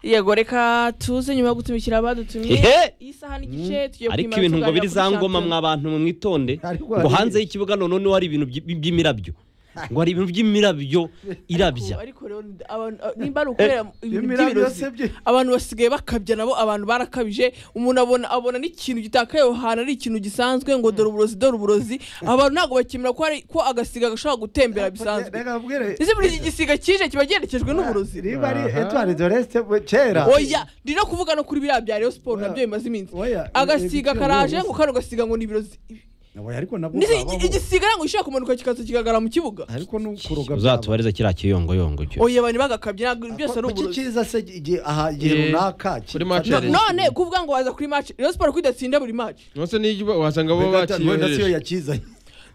yego reka tuze nyuma yo gutumikira abadutumye Ehe! isaha n'igice tugiye ariko kwimara ibintu ngo tuganira biri kuri za ngoma Champions. mwa bantu mu mwitonde Ariko ngo hari- hanze y'ikibuga none noneho hari ibintu by'i- by'imirabyo ngo hari ibintu by'imirabyo irabya ariko rero ni- abantu- nimba ari ukorera ibintu imirabyo by'ibirozi se bye- abantu basigaye bakabya nabo abantu barakabije umuntu abona abona n'ikintu gitakaye aho hantu ari ikintu gisanzwe ngo dore uburozi dore uburozi abantu ntabwo bakemera ko ari ko agasiga gashobora gutembera bisanzwe Reka mbwire, ese buri iki gisiga kije kiba giherekejwe n'uburozi niba ari Aha. Edouard Doreste we, kera oya ndi no kuvuga no kuri biriya bya rayon siporo Oya. nabyo bimaze iminsi Oya, agasiga ibiciro karaje by'uburozi. ngo kano gasiga ngo ni ibirozi Oya, ariko nabwo Ndetse kabaho. iki- igisiga ngo gishobora kumanuka kikaza kigaragara mu kibuga ariko n'ukuroga uzatubariza kiriya kiyongoyongo cyo oya abantu bagakabye ntabwo byose ari kuki uburozi kiza se igihe aha igihe Eh, runaka kuri match No- ya Rayon none kuvuga ngo waza kuri match rayon siporo kudatsinda buri match nose niyo wasanga bo wenda wenda siyo bakiyohereje yakizanye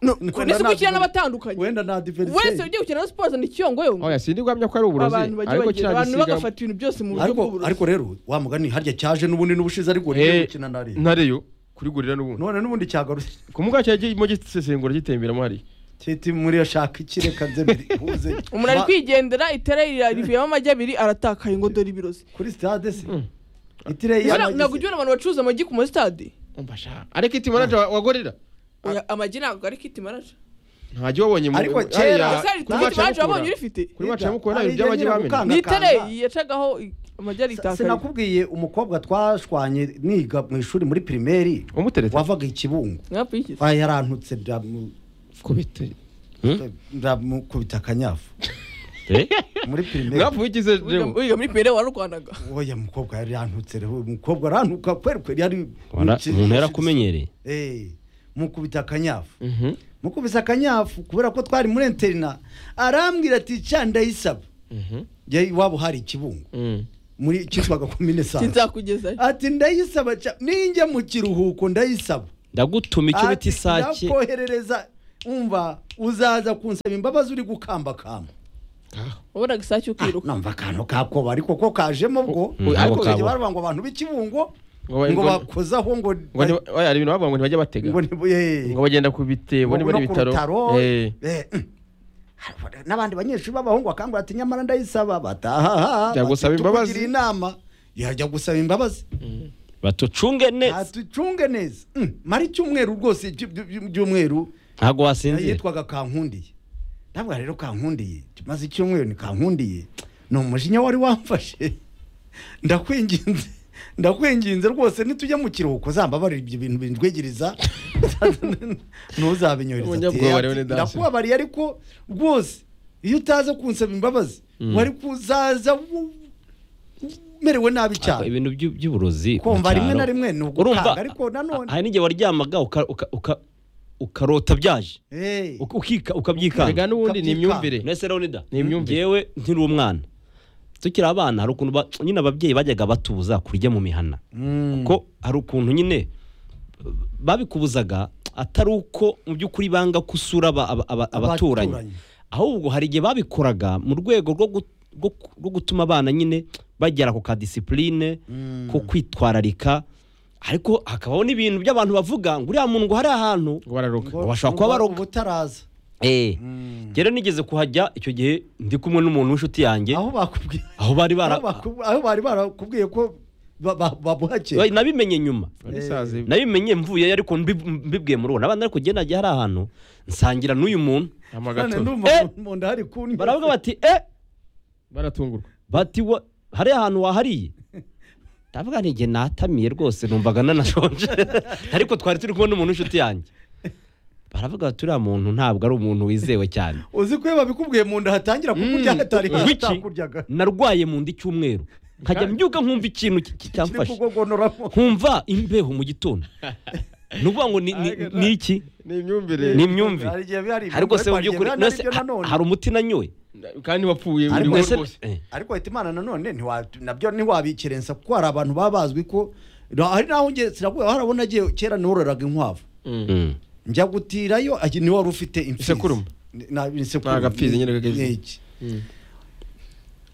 No, Wenda ndetse nta gukina kivunike. n'abatandukanye wenda nta wese diferense ugiye gukina rayon siporo zana ikiyongoyongo oya sindi guhamya ko ari uburozi abantu bagiye ariko bagenda kiriya abantu gisiga bagafata ibintu byose mu buryo ariko bw'uburozi ariko rero wa mugani harya cyaje n'ubundi n'ubushize ariko Eh, niyo gukina na Rayon. ntareyo kurigurira n'ubundi none n'ubundi cyagarutse ku mbuga cyagiye gisesengura gitemberamo hariya titi muri ashaka ikireka nze bihuze umuntu ari Ma- kwigendera itara rira- rivuyemo amagi abiri aratakaye ngo dore ibirozi kuri stade se itireyi Ese ntabwo ujya ubona abantu bacuruza amagi ku masitade umbasha ariko iti manager wa- wa gorira Oya, amagi ntabwo ari kiti manaje ntajya wabonye mu Ariko hariya kera- ese hari ku kiti match ya manaje wabonye Mukura. urifite kuri wacu ya mukuru ntabwo ibyo abajya bamenya ni itereyi yacagaho i- amagi aritakaye sinakubwiye umukobwa twashwanye niga mu ishuri muri pirimeri umuteretse wavaga ikibungo mwapfa iki Wa yarantutse ndamu- kubite ndamukubita akanyafu Eh? muri pirimeri mwapfuye ikize rero wiga muri pere warurwanaga oya mukobwa yari yanutse rero umukobwa arantuka kweri kweri yari Wara- umuntu yarakumenyereye Eh, mukubita akanyafu Mhm. mukubise akanyafu kubera ko twari muri interina arambwira ati cya ndayisaba Mhm. Njye iwabo hari ikibungo Mm. muri cyitwaga komine sano sinzakugezayo ati ndayisaba cya ninjya mu kiruhuko ndayisaba ndagutuma icyo bita Ati, isake ndakoherereza umva uzaza kunsaba imbabazi uri gukambakamba wabonaga isake ukiruka numva akantu kakoba ariko ko kajemo bwo Mm, ariko ako bajya kabo. baravuga ngo abantu b'ikibungo ngo ngo ngo- bakozaho ngo ngo ni- oya, hari ibintu bavuga ngo ntibajya batega ngo ni- eh, ngo bagenda ku bitebo ngo niba ari no ku ibitaro rutaro, Eh. eh, mm. n'abandi banyeshuri b'abahungu bakangura ati nyamara ndayisaba batahaha Jya gusaba imbabazi. inama yajya gusaba imbabazi batucunge neza atucunge neza Mm, mara icyumweru rwose iby- iby- iby- ibyumweru ntabwo wasinzira yitwaga kankundiye ntabwo rero kankundiye maze icyumweru ni kankundiye ni umujinya wari wamfashe ndakwinginze ndakwinginze rwose nitujya mu kiruhuko zambabarira ibyo bintu bindwegereza ntuzabinyohereza ati, Umunyabwoba rero "Ati, ni dasi." ndakubabariye ariko rwose iyo utaza kunsaba imbabazi wari kuzaza u- umerewe nabi cyane ibintu by'u- by'uburozi mu kumva rimwe cyaro. na rimwe ni urumva ugukanga ariko nanone hari n'igihe waryamaga uka- uka- uka- ukarota byaje Eh. Uka- ukika- erega ukabyikanga n'ubundi ni imyumvire nese leonida Ni imyumvire. ngewe nkiri umwana tukiri abana hari ukuntu ba- nyine ababyeyi bajyaga batubuza kurya mu mihana Mm. ko hari ukuntu nyine babikubuzaga atari uko mu by'ukuri banga ko usura aba- aba- aba- abaturanyi Abaturanyi. ahubwo hari igihe babikoraga mu rwego rwo gu- rwo ku- rwo gutuma abana nyine bagera ku kadisipuline Mm. ko kwitwararika ariko hakabaho n'ibintu by'abantu bavuga ngo uriya muntu ngo hari ahantu ngo bararuka Ngo- Bashobora ngo kuba baroga. ubutaraza Eh, Mm. rero nigeze kuhajya icyo gihe ndi kumwe n'umuntu w'inshuti yanjye aho bakubwiye aho bari bara aho baku- aho bari barakubwiye ko ba- ba- babuhakeye Oya, nabimenye nyuma Ari sazi. nabimenye mvuyeyo ariko mbi- mbibwiye muri uwo n'abandi ariko njye nagiye hari ahantu nsangira n'uyu muntu amagato Eh! none ndumva mu nda hari kunywa baravuga bati eh baratungurwa bati wa hari ahantu wahariye ndavuga nti njye natamiye rwose numvaga nanashonje ariko twari turi kumwe n'umuntu w'inshuti yanjye baravuga bati uriya muntu ntabwo ari umuntu wizewe cyane uzi ko iyo babikubwiye mu nda hatangira kukurya hatari ngo iki hatakuryaga narwaye mu nda icyumweru nkajya mbyuka nkumva ikintu ki- ki- kiri cyamfashe kugogonoramo nkumva imbeho mu gitondo ni ukuvuga ngo ni- ni- ni iki ni imyumvire ni imyumvire Hari igihe biba hari ariko se mu ibintu by'ukuri biba nose naribyo ha- nanone. hari umuti nanyoye kandi wapfuye Ariko uriho Nese- rwose eh, ariko leta imana nanone ntiwa- nabyo ntiwabikerensa kuko hari abantu baba bazwi ko hari n'aho nge siravuga harabona agiye kera nororaga inkwavu mm. njya gutirayo ati ni wari ufite imfizi Isekurume. Na- isekurume. Ni agapfizi nyine kageze. Ni iki?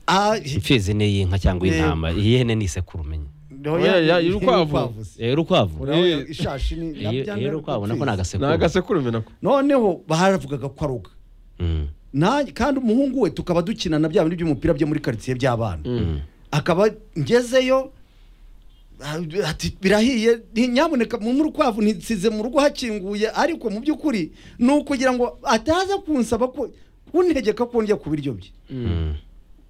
Ah, imfizi ni iy'inka cyangwa Yego. intama iy'ihene ni isekuru umenye oya, Oya, ni- urukwavu. urukwavu se. Eh, urukwavu Urabona Eh. ishashi ni Iyo- nabyanga iyo urukwavu nako ni agapfizi. ni agasekuru agasekurume nako noneho baravugaga ko aroga Mm. Na- kandi umuhungu we tukaba dukinana bya bindi by'umupira byo muri karitsiye by'abana akaba ngezeyo ah, ati birahiye ni- nyamuneka mu urukwavu nsize mu rugo hakinguye ariko mu by'ukuri ni ukugira ngo ataza kunsaba ko kuntegeka ko ndya ku biryo bye Mm.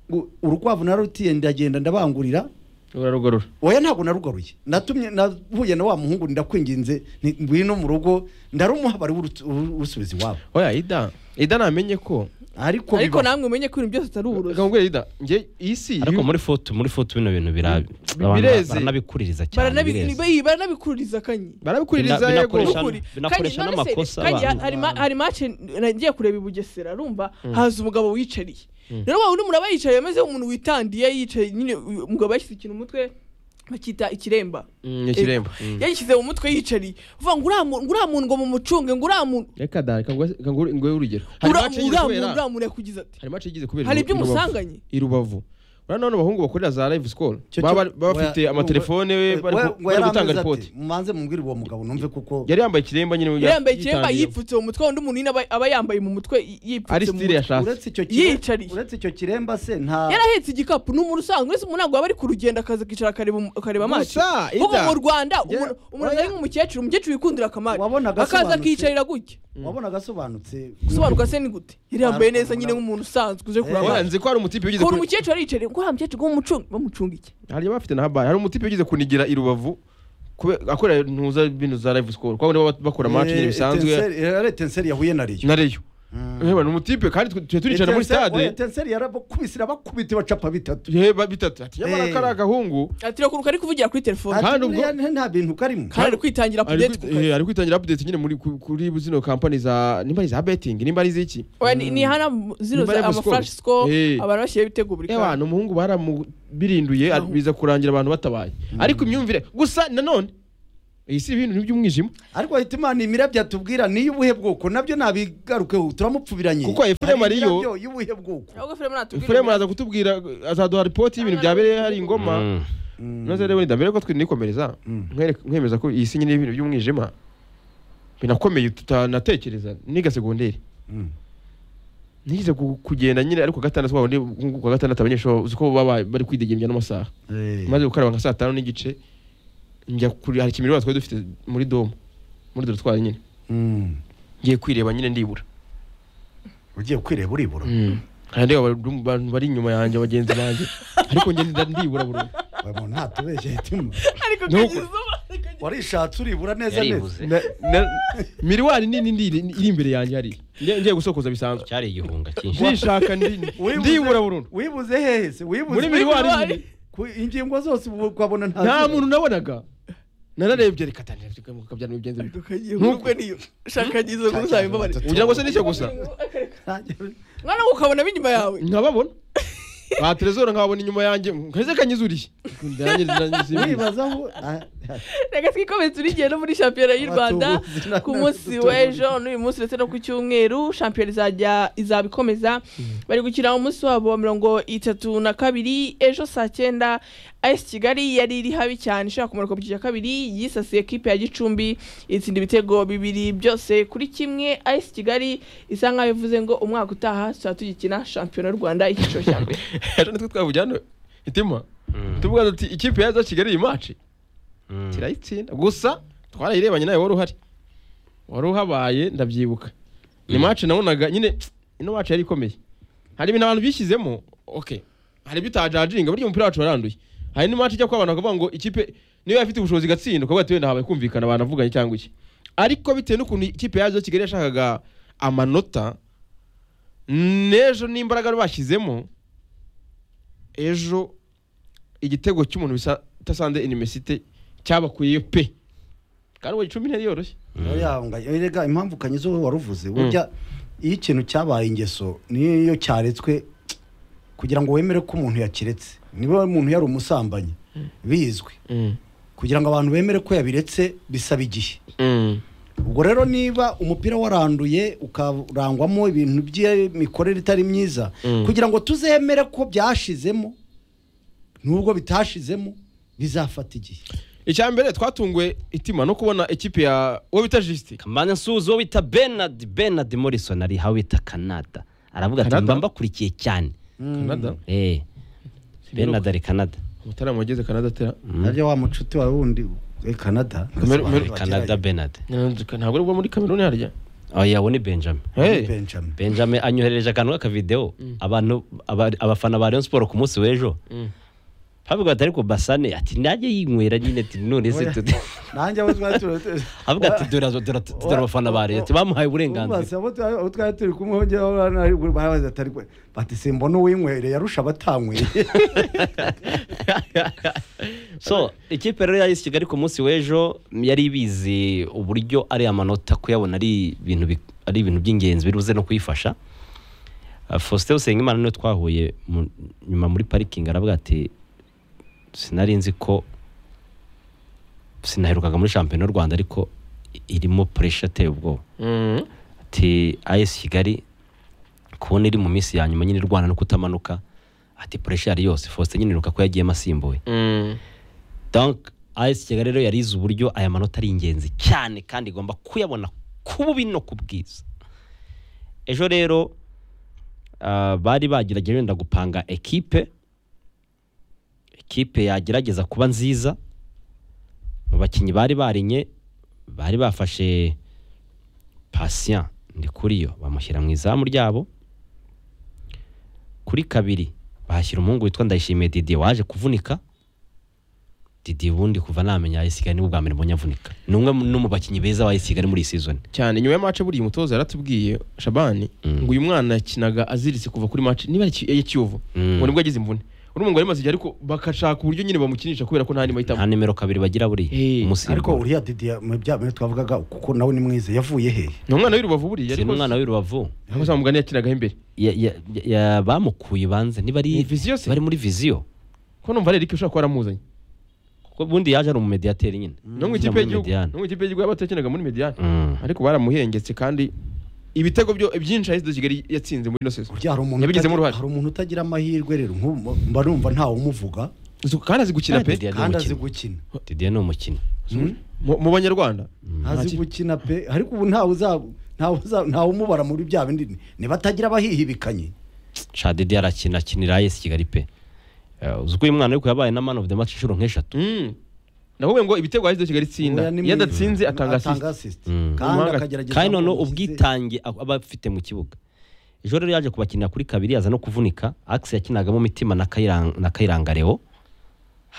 ngo urukwavu narutiye ndagenda ndabangurira urarugorora oya ntabwo narugaruye natumye nahuye na wa muhungu ndakwinginze nti ngwino mu rugo ndarumuha bari urutu- uru- urusubiza iwabo oya ida ida namenye ko ariko ariko bibaho. namwe mumenye ko ibintu byose atari uburozi gahubwe ida njye iy'isi ariko muri foto muri foto bino bintu bira- Bi- abantu bireze. baranabikuririza cyane bireze. baranabi- baranabikuririza kanyi barabikuririza Bina- yego binakoresha- Ukuri. binakoresha Kandi none se, n'amakosa kandi abantu. hari ma- hari mace nagiye kureba i bugesera arumva haza umugabo wiyicariye rero wa undi muraba yicaye ameze nk'umuntu witandiye yicaye nyine uyu umugabo yashyize ikintu mu mutwe bakita ikiremba Mm, ikiremba. Eh, yagishyize mu mutwe yicariye uvuga ngo uriya muntu- uriya muntu ngo mumucunge ngo uriya muntu reka da reka ngwe- reka ngwe- nguhe urugero hari uriya match muntu yagize uriya kubera- muntu- uriya muntu yakugize ati hari match igize kubera hari i Ru- ibyo i Rubavu. umusanganye i rubavu urabona none abahungu bakorera za live school Cyo- cyo- baba baba oya, bafite amatelefone we- bari we- ku- we bari gutanga yarameze ripoti ati, mubanze mubwire uwo mugabo numve kuko yari yambaye ikiremba nyine yari yambaye ikiremba yitandiye. yipfutse mu mutwe undi muntu nyine aba- aba yambaye mu mutwe y- ari yipfutse mu style mutwe yashatse uretse icyo Yicariye. kiremba uretse icyo kiremba se nta yari ahetse igikapu ni umuntu usanzwe ese umuntu ntabwo yaba ari ku rugendo akaza akicara akareba umu- akareba amaci Gusa, Ida, kuko mu rwanda yeah, umuntu- umuntu oya. ari nk'umukecuru umukecuru wikundira akamari Wabonaga akaza asobanutse. akiyicarira gutya wabona agasobanutse gusobanurwa se ni gute yari yambaye Ariko neza nyine umuntu- nk'umuntu usanzwe uje kureba Urabona, amaci nzi ko hari umutipe ugize kubona kuri- umukecuru ariyicariye ngo uriya mukecuru ngo mumucunge bamucunga iki hari abafite na habari hari umutipe ugize kunigira i rubavu kube- akorera ntuza ibintu za live score kuko nibo bakora match nyine bisanzwe tenseri yahuye na riyo na reyo ni umutipe kandi twe- twe turicara muri stade tenseri yarabakubisira bakubita bacapa bitatu yewe ba- bitatu ati nyamara Eh. kari agahungu ati reka ari kuvugira kuri telefone Kandi kandi ubwo- nta bintu karimo kandi ari kwitangira ari kudeti ku kwi- eh, kazi ari kwitangira update nyine muri ku- kuri zino kampani za nimba ari za betting nimba ari ziki Oya, ni- ni hano zino Nimba ari amaflash amascore. score Eh. abantu bashyiraho ibitego buri kanya abantu umuhungu baramubirinduye ar- biza kurangira abantu batabaye ariko imyumvire gusa nanone iyi si ibintu n'iby'umwijima ariko ahita imana imira byatubwira niyo ubuhe bwoko nabyo nabigarukeho turamupfubiranye Kuko Efuremu Hari ari yo- imirabyo y'ubuhe bwoko ahubwo filime natubwira furemu araza kutubwira azaduha ripoti y'ibintu byabereye hari ingoma Mm. noze rero wenda mbere ko twinikomereza nkwereka- nkwemeza ko iyi si nyine y'ibintu by'umwijima binakomeye tutanatekereza niga segonderi Mm. nigeze ku- kugenda nyine ariko gatandatu wabonye ku wa gatandatu abanyeshuri uzi ko baba bari kwidegemvya n'amasaha Eh. maze gukaraba nka saa tanu n'igice njya kuri hari ikimiriro twari dufite muri domo muri dorotwari nyine Mm. ngiye kwireba nyine ndibura ugiye kwireba uribura hari ndeba abari- abantu bari inyuma yanjye bagenzi banjye ariko njye nda- ndibura burundu Uyu muntu ntatubeshye hitima ariko Ni uko- kagizuba warishatse uribura neza neza yaribuze Na- na- miriwari nini ndi- iri imbere yanjye hariya Ngiye- ngiye gusokoza bisanzwe cyari igihunga cyinshi ndishaka ndi- Wibuze- ndibura burundu wibuze hehe se muri wibuze miriwari Miriwari. nyine ku ingingo zose ubu ukabona nta nta muntu nabonaga nararebye reka tangira kabyara imigenzo ariko kagiye ubwo niyo shaka kagizuba ngo uzabimbabarire ugira ngo se n'icyo gusa mwana we ukabona b'inyuma yawe nkababona ba terezora nkababona inyuma yanjye nkahise kanyizuriye Nanjye- nanjye simbizi. wibazaho reka twikomeze turigiye no muri shampiyona y'u rwanda Abatubuzi na- ku munsi n'abatubuzi. w'ejo n'uyu munsi ndetse no ku cyumweru shampiyona izajya izaba ikomeza bari gukina umunsi wabo wa mirongo itatu na kabiri ejo saa cyenda ayesi kigali yari iri habi cyane ishobora kumara ku cyiciro cya kabiri yisasiye ekipe ya gicumbi itsinda ibitego bibiri byose kuri kimwe ayesi kigali isa nkaho ivuze ngo umwaka utaha tuzaba tugikina shampiyona y'u rwanda icyiciro cya mbere ejo nitwe twavugiye hano itima Mm. tuvuga ati ikipe yaza kigali iyi maci Mm. kirayitsinda gusa twarayirebanye nawe wari uhari wari uhabaye ndabyibuka ni Mm. maci nabonaga nyine ino maci yari ikomeye hari ibintu abantu bishyizemo okay hari ibyo utajajiringa burya umupira wacu waranduye hari n'imaci ijya kuba abantu bakavuga ngo ikipe niyo yafite ubushobozi igatsinda ukavuga ati wenda habaye kumvikana abantu avuganye cyangwa iki ariko bitewe n'ukuntu ikipe yaje kigali yashakaga amanota n'ejo n'imbaraga bashyizemo ejo igitego cy'umuntu bisa tasanze inimesite cyabakuyeyo pe kandi ubu icumi ntiyari yoroshye erega impamvu kanyizo wowe waruvuze burya iyo ikintu cyabaye ingeso niyo cyaretswe kugira ngo wemere ko umuntu yakiretse niba umuntu yari umusambanyi bizwi kugira ngo abantu bemere ko yabiretse bisaba igihe ubwo rero niba umupira waranduye ukarangwamo ibintu by'imikorere itari myiza Mm. kugira ngo tuzemere ko byashizemo n'ubwo bitashizemo bizafata igihe icya mbere twatunguwe itima no kubona ekipi ya uwo bita jisite kamana nsuzi uwo bita benard benard morrison ari aho bita canada aravuga ati Canada? mba mbakurikiye cyane canada eh benadari canada umutarama wageze kanada atera naryo wa mucuti wawe wundi we canada Meru- Meru- canada benade ntabwo ari bwo muri kameruni harya oya we ni benjamin Hey. benjamin benjamin anyoherereje akantu k'akavidewo abantu aba- abafana ba rayon siporo ku munsi w'ejo Mm. havuga ati ariko basane ati najye yinywera nyine ati none se tuti nanjye abo twari turi havuga ati dore azo- dore ati- dore abafana ba rayon ati bamuhaye uburenganzira Basa, abo twari- abo twari turi kumwe hongera aho hano hari- barabaza ati ariko bati simbona uwinywereye arusha abatanywereye so ikipe rero yayise kigali ku munsi w'ejo yari ibizi uburyo ariya manota kuyabona ari ibintu bi- ari ibintu by'ingenzi biri buze no kuyifasha Uh, faustin usengimana niwe twahuye mu- nyuma muri parikingi aravuga ati sinari nzi ko sinaherukaga muri shampiyona y'u rwanda ariko irimo puresha ateye ubwoba Mm. ati ayesi kigali kubona iri mu minsi ya nyuma nyine irwana no kutamanuka ati puresha yari yose faustin nyine iruka ko yagiyemo asimbuye Mm. donc AS Kigali rero yarize uburyo aya manota ari ingenzi cyane kandi igomba kuyabona ku bubi no ku bwiza ejo rero ah, bari bagerageje wenda gupanga ekipe ekipe yagerageza kuba nziza mu bakinnyi bari barinye bari bafashe patient ndi kuri yo bamushyira mu izamu ryabo kuri kabiri bahashyira umuhungu witwa ndayishimiye Didier waje kuvunika Didi ubundi kuva namenya ayisigaye nibwo bwa mbere mbonye avunika ni umwe mu- no mu bakinnyi beza bayisigaye muri iyi season cyane nyuma ya mace buriya umutoza yaratubwiye shabani Mm. ngo uyu mwana yakinaga aziritse kuva kuri mace niba ari Ki- iya kiyovu Mm. ngo nibwo yagize imvune urumva ngo yari imaze igihe ariko bagashaka uburyo nyine bamukinisha kubera ko nta n'imwe nta ahitamo nimero kabiri bagira Eh, buriya ariko umusimbura uriya didiya mu bya bintu twavugaga kuko nawe ni mwiza yavuye he ni umwana w'irubavu buriya si n'umwana w'i Rubavu ariko za mugani yakinagaho imbere Ya- ya- ya- bamukuye banze Ni ntibari viziyo se? bari muri viziyo ko numva ari erike ushobora kuba yaramuzanye kuko ubundi yaje ari umumediyateri nyine no mu Ukina ikipe muri y'igihugu Mediane. no mu ikipe y'igihugu y'abatakinaga muri mediyani Mm. ariko baramuhengetse kandi ibitego byo byinshi ahise kigali yatsinze muri ino sezo burya hari umuntu Yabigizemo utagi- uruhare. hari umuntu utagira amahirwe rero nk'ubu mba numva ntawe umuvuga kandi azi gukina Kandi pe Didier ni kandi azi umukinnyi. gukina Didier ni umukinnyi mu mu banyarwanda azi gukina pe ariko ubu ntawe uza- ntawe uza- ntawe umubara muri bya bindi ni- ni batagira abahihibikanye sha Didier arakina akinira AS Kigali pe Eh, uzi ko uyu mwana ariko yabaye na man of the match inshuro nk'eshatu Mm. navuye ngo ibitego ahise kigali itsinda Oya, ni iyo mwiza. adatsinze atanga asisite asisite Mm. kandi Umuhanga- akagerageza kandi noneho kuzuza ubwitange ab- aba afite mu kibuga ejo rero yaje kubakinira kuri kabiri yaza no kuvunika akisi yakinagamo mitima na Kayirang- na kayiranga leo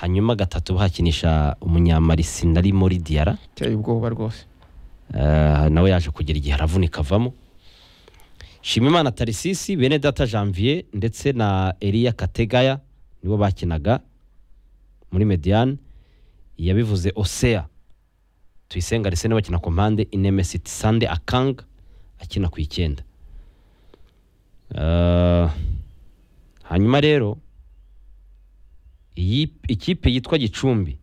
hanyuma gatatu bahakinisha umunyamarisina nari muri diyara iteye ubwoba rwose Eh, nawe yaje kugira igihe aravunika avamo shimimana tarisisi bene data janvier ndetse na eliya kategaya nibo bakinaga muri mediane yabivuze osea tuyisenga rese niwe bakina ku mpande inemesiti sande akanga akina ku icyenda Eh, hanyuma rero iyi ikipe yitwa gicumbi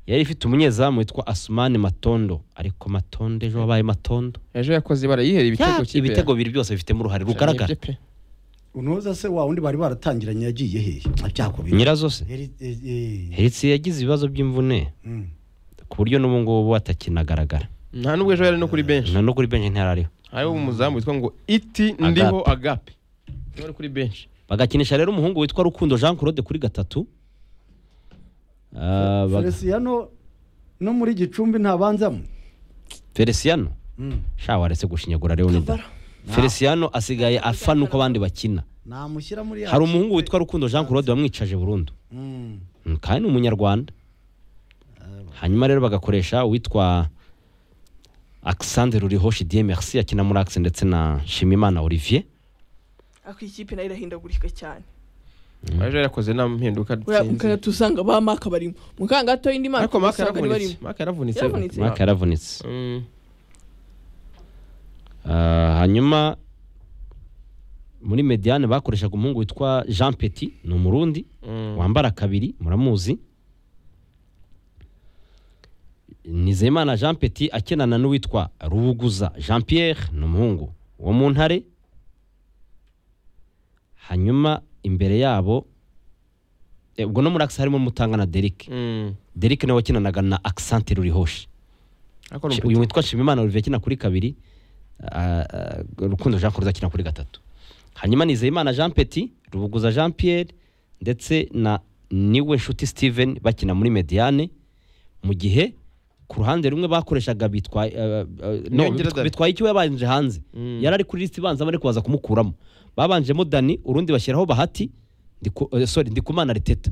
yari ifite umunyezamu witwa asumani matondo ariko matondo ejo wabaye matondo ejo yakoze barayihera ibitego Ya, kipe ibitego bibiri byose bifitemo uruhare rugaragara Nibyo pe. unoza se wa wundi bari baratangiranye yagiye he byakubiri nyirazo se heritsi yagize ibibazo by'imvune ku buryo n'ubu ngubu atakinagaragara nta nubwo ejo yari no kuri benshi na no kuri benshi ntarariho hariho umuzamu witwa ngo iti ndiho agape niwe ari kuri benshi bagakinisha rero umuhungu witwa rukundo jean claude kuri gatatu Ah, baga- feresiyano no muri gicumbi ntabanzamo feliciano Mm. sha waretse gushinyagura leonida feliciano asigaye afa nuko abandi bakina namushyira muri ya hari umuhungu witwa rukundo jean claude wamwicaje burundu Mm. Mm, kandi ni umunyarwanda hanyuma rero bagakoresha uwitwa alexandre rurihoshi die merci akina muri axe ndetse na shimimana olivier ariko iyi kipe nayo irahindagurika cyane ejo yarakoze nta mpinduka uriya atsinze. mukanya tusanga ba maka barimo mu kanya gato indi maka ariko maka usanga ari barimo yaravunitse maka yaravunitse Yaravunitse. mwaka yaravunitse Mm. Ah, hanyuma muri mediane bakoreshaga umuhungu witwa jean petit ni umurundi Mm. wambara kabiri muramuzi nizeyimana jean petit akenana n'uwitwa rubuguza jean pierre ni umuhungu wo mu ntare hanyuma imbere yabo eh, ubwo no muri akisi harimo mutanga na derike Mm. derike nawe wakinanaga na akisante rurihoshi Ariko ni Shi- umupira. uyu witwa shimimana olivier akina kuri kabiri ah, ah, rukundo jean claude akina kuri gatatu hanyuma nizeyimana jean petit rubuguza jean pierre ndetse na niwe nshuti steven bakina muri mediane mu gihe ku ruhande rumwe bakoreshaga bitwaye eh, eh, no, Nyongera bitwa- Dani. bitwaye ikiwe yabanje hanze Mm. yari ari kuri lisiti ibanza bari kubaza kumukuramo babanjemo dani urundi bashyiraho bahati Ndiku- eh, sorry ndikumana riteta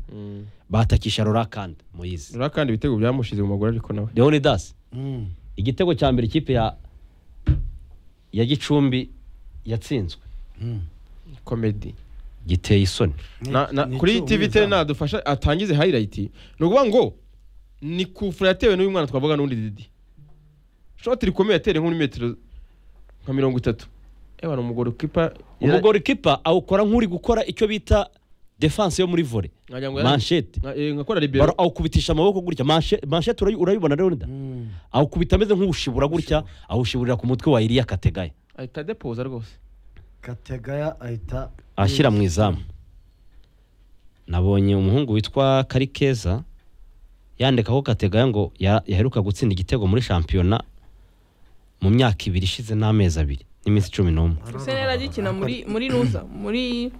batakisha rorakanda muyizi rero kandi ibitego byamushize mu maguru ariko nawe leonidas igitego cya mbere ikipe ya ya gicumbi yatsinzwe komedi giteye isoni Na- na- kuri tv te nadufasha atangize highlight ni ukuvuga ngo ni kufura yatewe n'uyu mwana twavuga n'undi didi shoti rikomeye yatere nko muri metero nka mirongo itatu ewa ni umugore kipa umugore kipa awukora nk'uri gukora icyo bita defanse yo muri vore nkagira ngo yari- manshete nka- eh, nkakora baro libero awukubitisha amaboko gutya Manshe- manshete urayi- urayibona rero nda awukubita ameze nk'uwushibura gutya awushiburira ku mutwe wa iriya kategaya ahita depoza rwose kategaya ahita ashyira mu izamu nabonye umuhungu witwa karikeza yandikaho kategaya ngo ya- yaheruka gutsinda igitego muri shampiyona mu myaka ibiri ishize n'amezi abiri n'iminsi cumi n'umwe Arsenal agikina muri muri nuza muri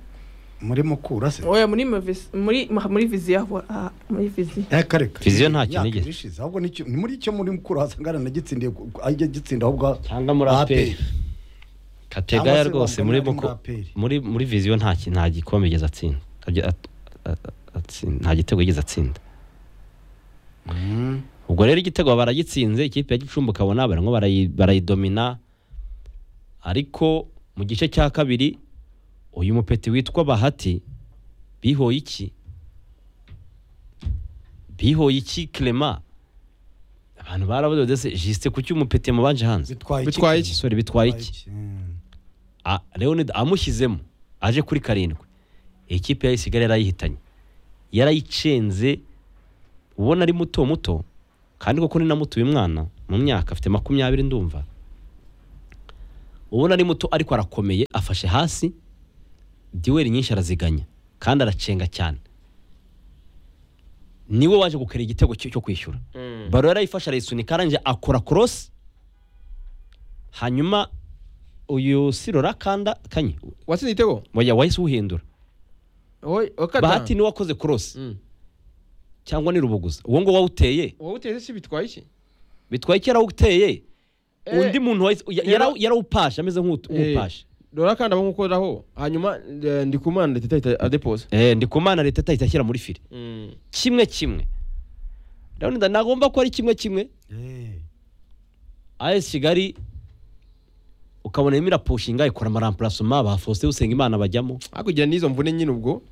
muri mukura se oya muri Movis- muri muri viziya ah, muri viziya Eh, kare kare. Viziyo ntacyo Imyaka nigeze. ibiri ishize, ahubwo nicyo- ni muri icyo muri mukura wasanga aranagitsindiye ku- ku- ajya agitsinda ahubwo cyangwa muri aperi kategaya Cyangwa se rwose wavuga muri muri muko- APR. muri muri viziyo nta ki- nta gikombe yigeze atsinda Ajya- at- at- atsinda- nta gitego yigeze atsinda ubwo rero igitego baragitsinze ikipe ya gicumbi ukabona barimo barayi- barayidomina ariko mu gice cya kabiri uyu mupeti witwa bahati bihoye iki bihoye iki clement abantu barabadodese jisite kuki umupeti yamubanje hanze bitwaye iki? bitwaye iki igisore bitwaye iki Mm. Ah, leonide amushyizemo aje kuri karindwi ikipe yayisigara yarayihitanye yarayicenze ubona ari muto muto kandi koko ni na muto uyu mwana mu myaka afite makumyabiri ndumva ubona ari muto ariko arakomeye afashe hasi diweri nyinshi araziganya kandi aracenga cyane niwe waje gukara igitego cyo cyo kwishyura baro yarayifashe arayisunika arangije akora korosi hanyuma uyu sirora kanda kanye watsinze igitego oya wahise uwuhindura Wowe- wowe kata. bahati niwe wakoze korosi Mm. cyangwa ni rubuguza uwo ngo wawuteye wowe uteze si bitwaye iki bitwaye ko yarawuteye Eh, undi muntu wahise- ya- yara- rero- yarawupashe ameze nk'utu- Eh. nk'upashe dore kandi aba nkukoraho hanyuma eh, ndikumana ndetse ahita adepoza Eh, ndi ku mana leta itahita ashyira muri fire Mm. kimwe kimwe ndabona nagomba ko ari kimwe kimwe Eh. as kigali ukabona irimo irapushinga ikora amarampurasoma ba faustin usengimana bajyamo hakurya n'izo mvune nyine ubwo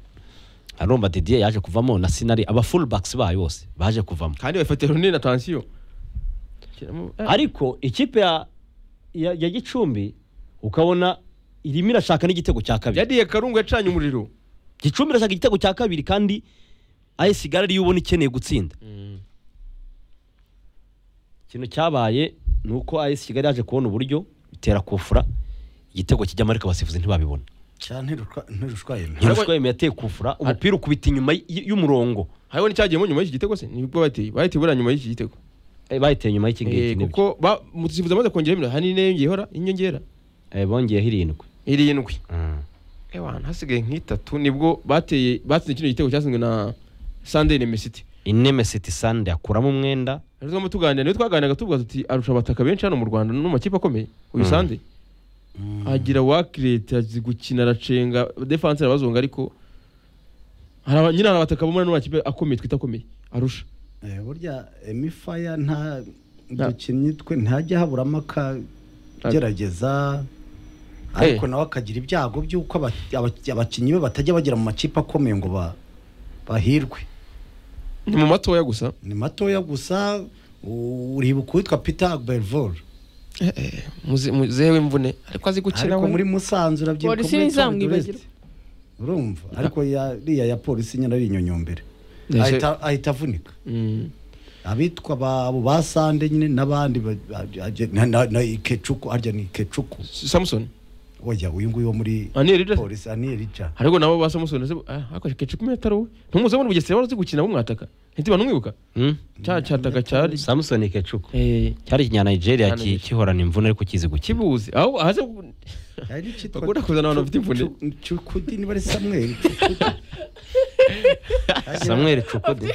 arumva didier yaje kuvamo na sinari aba fullbacks bayo bose baje kuvamo kandi bafite runini na tansiyo Shyiramo- eh. ariko ikipe ya, ya, ya gicumbi ukabona irimo irashaka n'igitego cya kabiri yadiye karungu yacanye umuriro gicumbi irashaka igitego cya kabiri kandi ayesi gare ariyo ubona ikeneye gutsinda ikintu cyabaye ni uko ayesi kigali yaje kubona uburyo itera kufura igitego kijyamo ariko abasifuzi ntibabibona Cya ntirushwa- ntirushwa yemera. ntirushwa yemeye ateye kufura umupira ukubita inyuma y- y'umurongo hariho n'icyagiyemo nyuma y'iki gitego se nibwo bateye bahita buriya nyuma y'iki gitego Eh, bahiteye nyuma y'iki ngiki Eh, n'ibyo. kuko mutisifuza amaze kongera iminota hari n'inyongera inyongera Eh, bongeyeho irindwi irindwi Mm. ewana hasigaye nk'itatu nibwo bateye batsinze kino gitego cyatsinzwe na sunday nemesiti ineme city sande akuramo umwenda rero tugomba tuganira niyo twaganiraga tuvuga tuti arusha abataka benshi hano mu rwanda no mu makipe akomeye uyu Mm. sunday agira wakirete azi gukina aracenga defanse arabazonga ariko hari aba- nyine hari abataka bo muri ano makipe akomeye twita akomeye arusha Eh, burya emifaya nta Nta- dukinnyi twe ntajya haburamo akagerageza ariko nawe akagira ibyago by'uko aba- aba- abakinnyi be batajya bagera mu makipe akomeye ngo ba- bahirwe ni mu matoya gusa ni matoya gusa u- uribuka uwitwa peter agbelvor muze- muzewe mvune ariko azi gukina ariko we. muri musanze urabyibuka Polisi muri ntizamwibagirwe. Tour d'Est. urumva ariko ya- iriya ya polisi nyine ari inyonyombere Ndetse- Ahita- ahita avunika Mm. abitwa ba- abo ba sande nyine n'abandi ba- ba- na- na- na ikecuku harya ni ikecuku samusoni oya uyu nguyu wo muri aniyeli ridasi polisi aniyeli ja ariko nabo ba samusoni se akoresha kecu ku metero we ntumuze muri bugesera wari uzi gukina bumwataka ntiziba ntumwibuka Mm. cya cyataka cyari samusoni kecuku Eh, cyari ikinya nigeria Hano ki- imbere. gihorana imvune ariko kizi gukina kibuzi aho ahaze bakunda kuzana abantu bafite imvune cukudi niba ari samweli Cukudi. samweri cukudi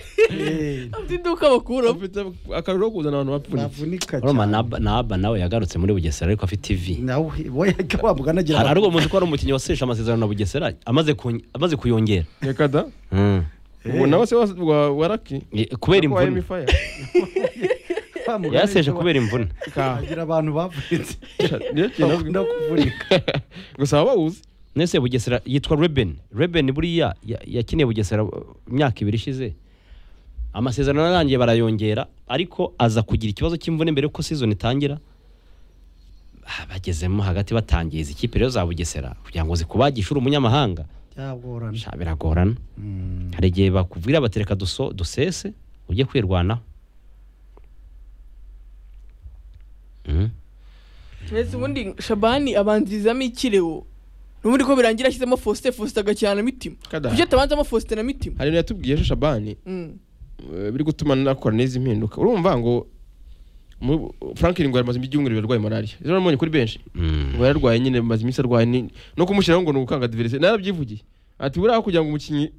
afite iduka bakuramo ufite akariro ko kuzana abantu bapfunyitse navunika roma na aba nawe yagarutse muri bugesera ariko afite ivi nawe we wabwa anagira hari hari uwo muzi ko ari umukinnyi waseje amasezerano na bugesera amaze ku- amaze kuyongera reka da Mm. ubu nawe se wa- wa- wa raki Eh, kubera imvune imvune yaseje kubera imvune agira abantu bavunitse niyo kintu bakunda kuvunika gusa waba uzi nese bugesera yitwa reben reben buriya ya- yakiniye bugesera uh, imyaka ibiri ishize amasezerano yarangiye barayongera ariko aza kugira ikibazo cy'imvune mbere yuko season itangira Ah, bagezemo hagati batangiza ikipe rero za bugesera kugira ngo zikubagishe uri umunyamahanga cyagorana sha biragorana hari igihe bakubwira bati reka duso- dusese ujye kwirwanaho Mm. ndetse ubundi shabani abanzirizamo ikirewo n'ubundi ko birangira ashyizemo faustin faustin agakina na mitima Kada. kuki atabanzamo faustin na mitima hari ibintu yatubwiye ejo shabani Mm. eh, biri gutuma nakora n'izi mpinduka urumva ngo mu- franklin ngo yamaze ibyumweru birarwaye malariya ejo namubonye kuri benshi Mm. ngo yararwaye nyine maze iminsi arwaye ni- no kumushyiraho ngo ni ugukanga diverise narabyivugiye ati buriya kugira ngo umukinnyi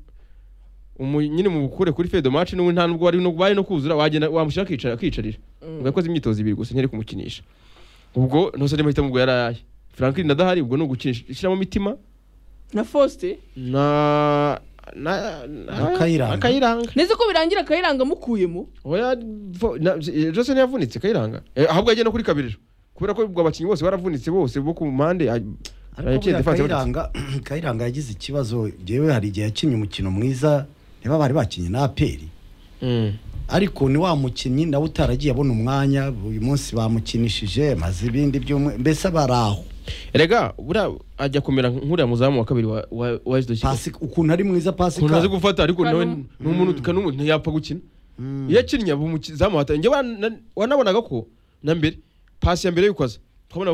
umu- nyine mubukure kuri fedo match n'ubu nta nubwo wari no- bari no kuzura wagenda wamushyira akicara akicarira ngo yakoze imyitozo ibiri gusa ntiyari kumukinisha ubwo ntose arimo ahitamo ubwo yaraye franklin adahari ubwo ni ugukinisha ishyiramo imitima na faustin na na na- Akayiranga. akayiranga ndetse ko birangira akayiranga amukuyemo oya vo- na- eh, Johnson yavunitse kayiranga Eh, ahubwo yagenda kuri kabiriro kubera ko ubwo abakinnyi bose baravunitse bose bo ku mpande ah, ariko yaciye buriya defense kayiranga kayiranga yagize ikibazo njyewe hari igihe yakinnye umukino mwiza niba bari bakinnye na aperi Mm. ariko ni wa mukinnyi nawe utaragiye abona umwanya uyu munsi bamukinishije maze ibindi by'umwe mbese bari aho erega buriya ajya kumera nk'uriya muzamu wa kabiri wa wa wa SD Kigali. pasi ukuntu ari mwiza pasi ukuntu azi ka gufata ariko nawe Kanum- ni umuntu kanumwe ntiyapfa gukina iyo akinnye aba umuzamu wahataye njye wanabonaga ko na mbere pasi ya mbere y'uko aza